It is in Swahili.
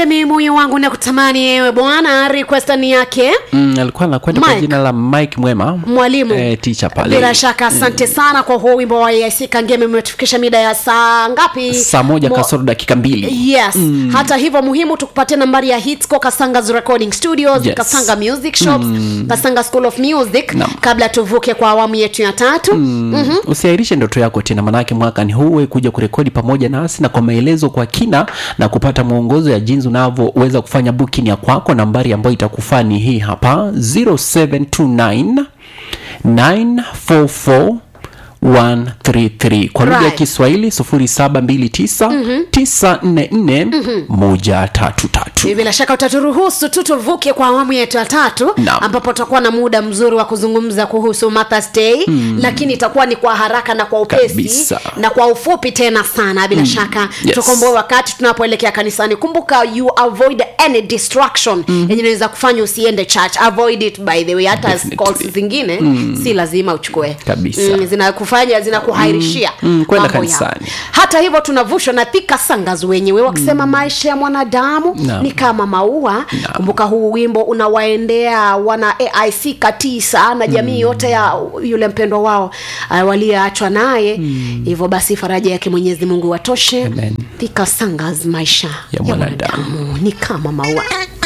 ngemi moyo wangu na kutamani ewe bwana request ni yake mm, alikuwa anakwenda kwa Mike. jina la mike mwema mwalimu eh, teacher pale bila shaka asante sana kwa huo wimbo wa AIC kangemi umetufikisha mida ya saa ngapi saa moja Mo- kasoro dakika mbili yes mm. hata hivyo muhimu tukupatie nambari ya hitsco kasangas recording studios Yes. kasanga music shops mm. kasanga school of music Naam. kabla tuvuke kwa awamu yetu ya tatu mm. mm-hmm. usiairishe ndoto yako tena manake mwaka ni huu kuja kurekodi pamoja nasi na kwa maelezo kwa kina na kupata mwongozo ya jinsi unavyoweza kufanya booking ya kwako nambari ambayo itakufaa ni hii hapa 0729 944 133 kwa lugha ya Right. kiswahili 0729 944 133 bila shaka utaturuhusu tu tuvuke kwa awamu yetu ya tatu Naam. ambapo tutakuwa na muda mzuri wa kuzungumza kuhusu Mother's Day mm. lakini itakuwa ni kwa haraka na kwa upesi Kabisa. na kwa ufupi tena sana bila mm. shaka Yes. tukomboe wakati tunapoelekea kanisani kumbuka you avoid any distraction mm. yenye inaweza kufanya usiende church avoid it by the way hata Definitely. calls zingine mm. si lazima uchukue Kabisa. mm, zinakufanya zinakuhairishia Mm, mm, kwenda mambo yao. kanisani. hata hivyo tunavushwa na thika sangas wenyewe wakisema mm. maisha ya mwanadamu Naam. ni kama maua kumbuka huu wimbo unawaendea wana aic katisa na jamii mm. yote ya yule mpendwa wao uh, walioachwa naye hivyo basi faraja yake mwenyezi mungu watoshe Amen. thika sangas maisha Ya mwanadamu. ni kama maua